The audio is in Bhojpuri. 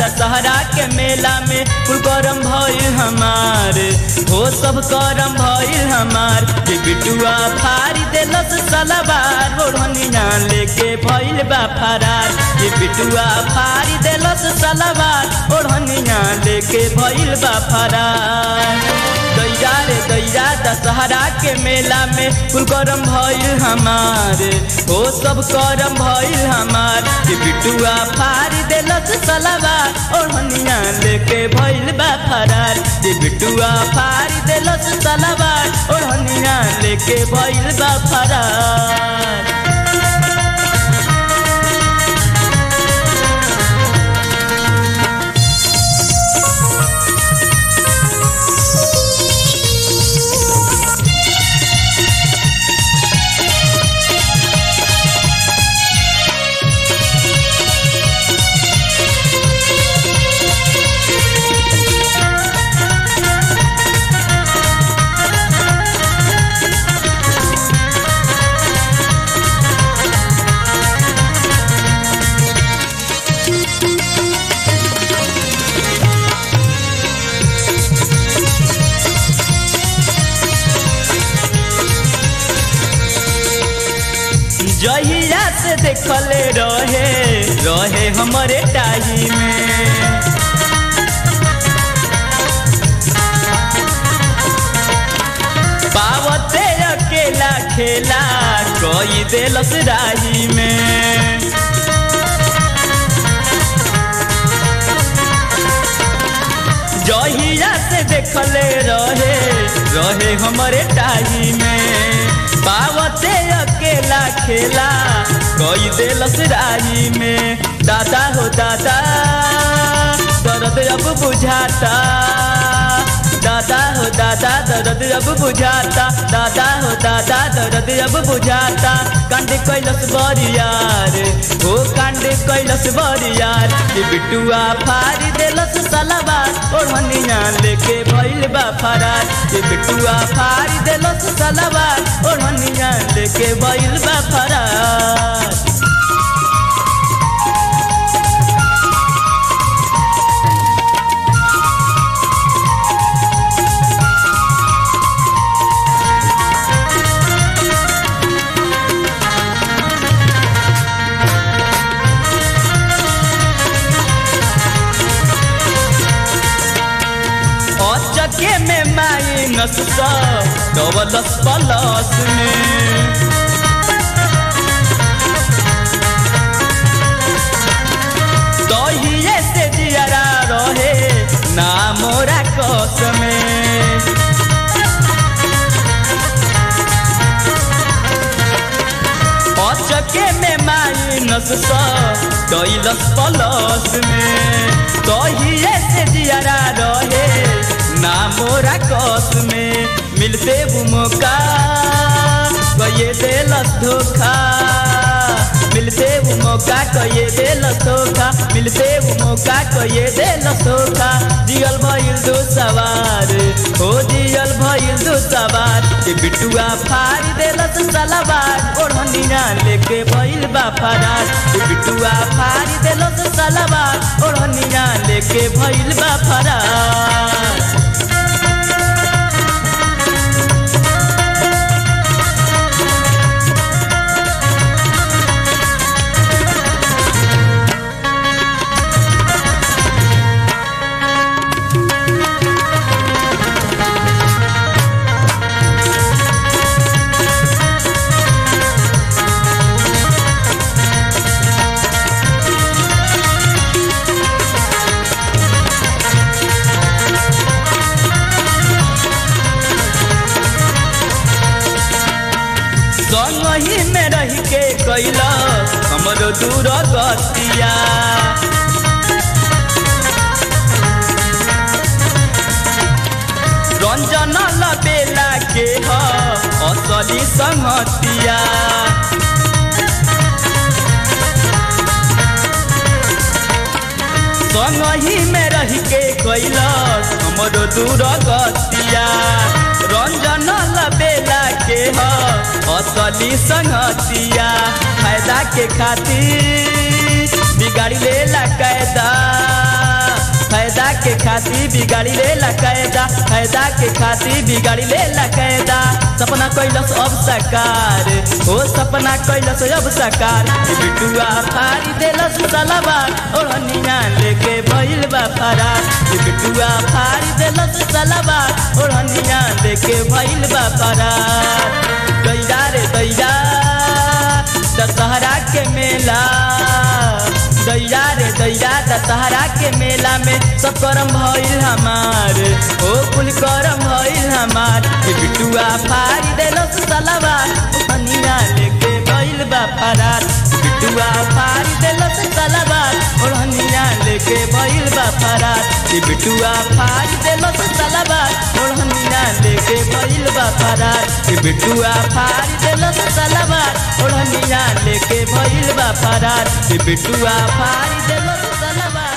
दशहरा के मेला में कुल करम भइल हमार हो सब करम भइल हमार कि बिटुआ फारी देलस सलवार ओढ़निया लेके भइल बा फरार कि बिटुआ फारी देलस सलवार ओढ़निया लेके भइल बा फरार दैया रे दैया दशहरा के मेला में कुल करम भइल हमार हो सब करम भइल हमार कि बिटुआ फारी देलस सलवार ओढ़निया लेके भइल बा फरार कि बिटुआ फारी देलस सलवार ओढ़निया लेके भइल बा फरार जहिया से देखले रहे रहे हमारे टाही में पावते अकेला खेला कोई देलस राही में जहिया से देखले रहे रहे हमारे टाही में पावते अकेला खेला कोई देलस राही में दादा हो दादा दर्द अब बुझाता दादा हो दादा दर्द अब बुझाता दादा हो दादा दर्द अब बुझाता कांड कैलस बरियार हो कांड कैलस बरियार कि बिटुआ फारी देलस सलवार ओढ़निया लेके भइल बा फरार कि बिटुआ फारी देलस सलवार ओढ़निया लेके भइल बा फरार अचके में माइनस सौ डबलस प्लस में दहिए से जियरा रहे ना मोरा कस में अचके में माइनस सौ कैलस प्लस में दहिए से जियरा रहे ना मोरा कस में मिलते वो मौका कये देलस धोखा मिलते वो मौका कये देलस धोखा मिलते वो मौका कये देलस धोखा जियल भइल दो सवार हो जियल भइल दो सवार के बिटुआ फाड़ी देलस सलवार ओढ़निया लेके भइल बा फरार के बिटुआ फाड़ी देलस सलवार ओढ़निया लेके भइल बा फरार संगही में रह के कैला हमरो दूर गतिया रंजन लबेला के ह असली संगतिया संगही में रह के कैलस हमरो दूर गतिया रंजन लबेला के ह असली संगतिया फायदा के खातिर बिगाड़ी लेला कैदा के खातिर बिगाड़ी ले ला कैदा फायदा के खातिर बिगाड़ी ले ला कैदा सपना कैलस अब साकार ओ सपना कैलस अब साकार ई बिटुआ फाड़ी देलस सलाबार ओढ़निया लेके भइल बा फरार ई बिटुआ फाड़ी देलस सलाबार ओढ़निया लेके भइल बा फरार दैया रे दैया दशहरा के मेला दैया रे दैया दशहरा के मेला में सब करम भइल हमार ओ कुल करम भइल हमार ये बिटुआ फाड़ी देलस सलवार ओढ़निया लेके भइल बा फरार बिटुआ फाड़ी देलस सलवार ओढ़निया लेके भइल बा फरार ये बिटुआ फाड़ी देलस सलवार ओढ़निया लेके भइल बा फरार ये बिटुआ फाड़ी देलस सलवार ओढ़निया लेके भइल बा फरार ये बिटुआ फाड़ी देलस सलवार